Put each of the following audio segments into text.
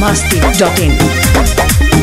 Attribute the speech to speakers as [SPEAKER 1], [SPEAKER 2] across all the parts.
[SPEAKER 1] masti.in.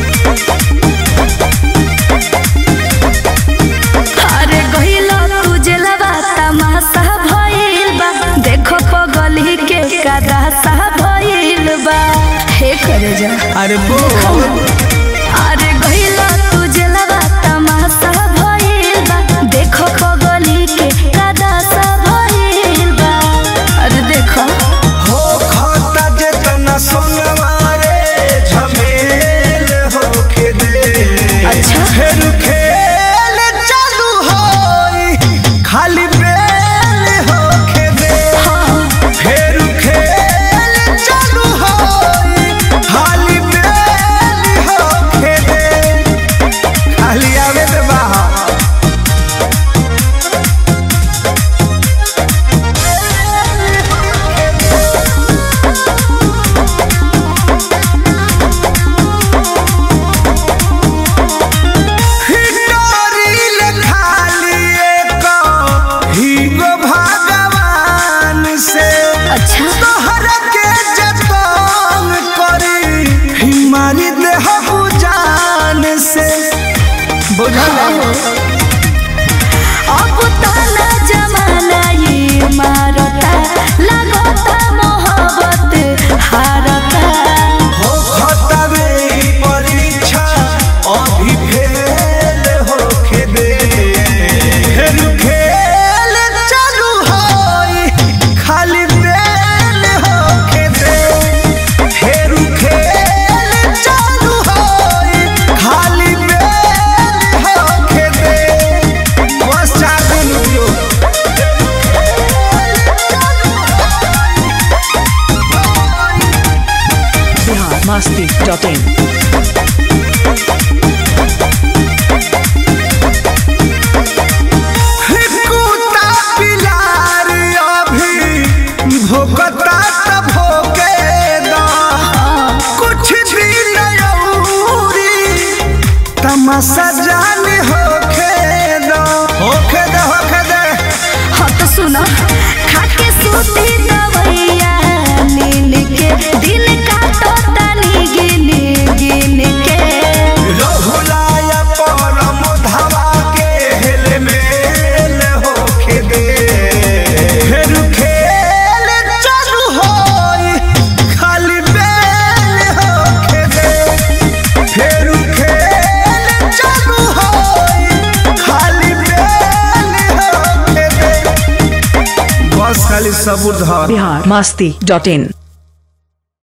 [SPEAKER 2] अरे गहिलो तू जेलवा तमाशा भइल बा देखो पगली के कदासा भइल बा हे करे जा
[SPEAKER 3] अरे बोल
[SPEAKER 2] अरे गहिलो तू जेलवा तमाशा भइल बा देखो पगली के कदासा भइल बा अरे देखो
[SPEAKER 3] हो खाता जेतना सोनवा रे झमेल होके दे
[SPEAKER 2] अच्छा।
[SPEAKER 3] फिर खेल चालू होई खाली बेल होके दे फिर खेल चालू होई खाली बेल होके दे खाली आवे दे बाहर हिटोरिल खाली एक हीगो भगवान से
[SPEAKER 2] अच्छा
[SPEAKER 3] तोहर के जतन करी हिमारी देह जान से बुझल
[SPEAKER 2] अब ताना जमाना ये मारता लगता मोहब्बत हारता
[SPEAKER 3] हो खतवे परीक्षा अभी फेल होके दे फिर खेल चालू होई खाली बेल होके दे फिर खेल चालू होई खाली बेल होके दे बस चार दिन रुकियो
[SPEAKER 1] Bihar masti.in.
[SPEAKER 3] कुत्ता पिलार अभी भोकता त भोके दा कुछ दिन औरी तमाशा जान होके दा होके दे होके दे
[SPEAKER 2] हाँ तो सुनो खाके सूती दवैया नीन के दिन काटो तनी गिन गिन के
[SPEAKER 3] रहुलाया परम धावा के हेल मेल होके दे फिर खेल चालू होई खाली बेल होके दे फिर खेल चालू होई खाली बेल होके दे बस खाली सबूर धर
[SPEAKER 1] Bihar masti.in.